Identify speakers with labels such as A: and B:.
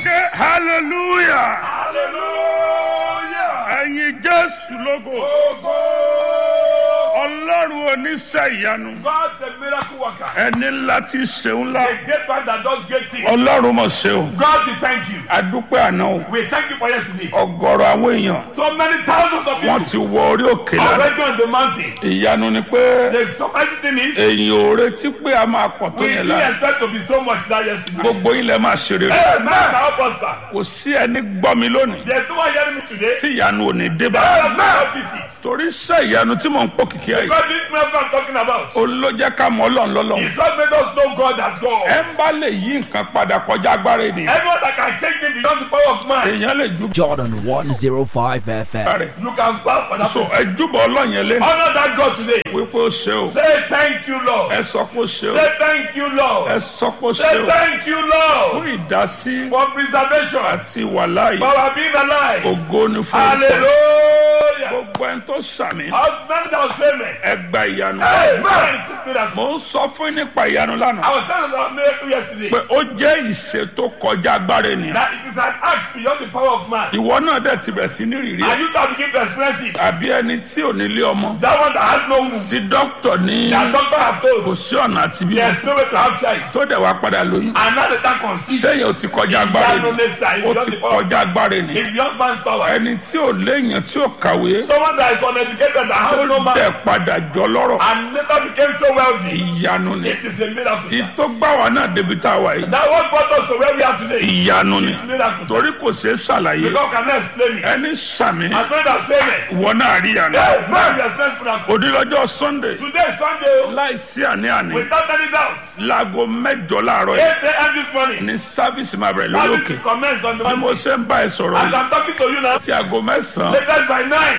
A: ké hallelujah
B: hallelujah.
A: ẹ̀yin jésù lógo
B: Ogo.
A: ọlọ́run oníṣẹ́ ìyanu
B: God the miracle worker.
A: ẹni ńlá tí ṣeun ńlá
B: The great man that does great things.
A: ọlọ́run mọ̀ ṣeun
B: God we thank you.
A: adúpẹ́ àná o
B: We thank you for yesterday.
A: ọgọ́rọ̀ àwọn èèyàn
B: So many thousands of
A: wọ́n
B: people
A: ti wọ orí òkè lánàá
B: already on the mountain.
A: ìyanu ni pé
B: The surprising thing is
A: èyàn ò retí pé a máa pọ̀ tó
B: we
A: yẹn
B: didn't
A: lánàá
B: expect to be so much that yesterday.
A: gbogbo ilẹ̀ máa ṣe rere
B: Hey, man, shall prosper.
A: kò sí ẹni gbọ́ mi lónìí
B: There's no one hearing me today.
A: tí ìyanu ò ní dé bá
B: Hey, man, visit.
A: torí iṣẹ́ ìyanu tí mò ń pò kìkì ẹ̀ yìí
B: God, this miracle I'm talking about.
A: ó ló jẹ́ ká mọ ọlọ́run lọ́lọ́run
B: It's what made us know God as God.
A: ẹ ń bá lè yí nǹkan padà kọjá agbára ènìyàn
B: Anyone that can change me beyond the power of man,
A: èèyàn lè ju
C: Jordan 105 FM.
A: rẹ̀
B: you can bow for that
A: so
B: person.
A: ẹ júbọ ọlọ́run yẹn lẹ́nu
B: Honor that God today.
A: wípé ó ṣe o
B: Say thank you, Lord.
A: ẹ sọ pé ó ṣe o
B: Say thank you,
A: ẹ
B: Lord.
A: sọ pé ó ṣe
B: Say
A: o
B: thank you,
A: fún
B: Lord,
A: ìdásí
B: for preservation,
A: àti wàláyé
B: for our being alive.
A: ògo ni fún ìtọ́
B: Hallelujah.
A: gbogbo ẹni tó sàmì
B: Our many that was famous.
A: ẹ gba ìyanu
B: Hey, man, it's a miracle.
A: mo ń sọ fún yín nípa ìyanu
B: I
A: lánàá
B: was telling about miracle yesterday
A: pé ó jẹ́ ìṣe tó kọjá agbára ènìyàn
B: that it is an act beyond the power of man.
A: ìwọ náà dẹ̀ ti bẹ̀ sí ní rìrì ẹ̀
B: And you can begin to express it.
A: àbí ẹni tí ò nílé ọmọ
B: That one that has no womb.
A: tí dókítà ní
B: That doctor have
A: kò
B: told.
A: sí ọ̀nà àti bí
B: There's no way to have child.
A: tó dẹ̀ wá padà lóyún
B: And now the time conceive.
A: sẹ́yìn ò ti kọjá agbára
B: Ìyanu
A: ènìyàn
B: lẹ́sà is
A: ó
B: beyond
A: ti
B: the power.
A: kọjá agbára ènìyàn
B: It's beyond man's power.
A: ẹni tí ò léèyàn tí ò kàwé
B: Someone that is uneducated that has
A: tó
B: no man
A: dẹ̀ padà jọ lọ́rọ̀
B: and later became so wealthy.
A: ìyanu ni
B: It is a miracle.
A: ìtò gbà wá náà débi tá a wà yìí
B: That what brought us to where we are today.
A: ìyanu ni
B: It's miracle.
A: torí kò ṣeé ṣàlàyé
B: God cannot explain it.
A: ẹni sàmì
B: And when that say it,
A: ìwọ náà rí ìyanu
B: hey, man, we experience miracle.
A: òdìlọ́jọ́ sunday
B: Today is Sunday, oh,
A: láìsí àní-àní
B: without any doubt.
A: láago mẹ́jọ láàárọ̀
B: 8
A: yìí
B: a.m. this morning.
A: ní sáfíìsì máa bẹ̀rẹ̀ lórí
B: Service
A: òkè
B: will commence on the
A: bí mo
B: Monday.
A: ṣe ń bá ẹ sọ̀rọ̀
B: As
A: yìí
B: I'm talking to you now,
A: tí aago mẹ́sàn-án
B: latest by 9.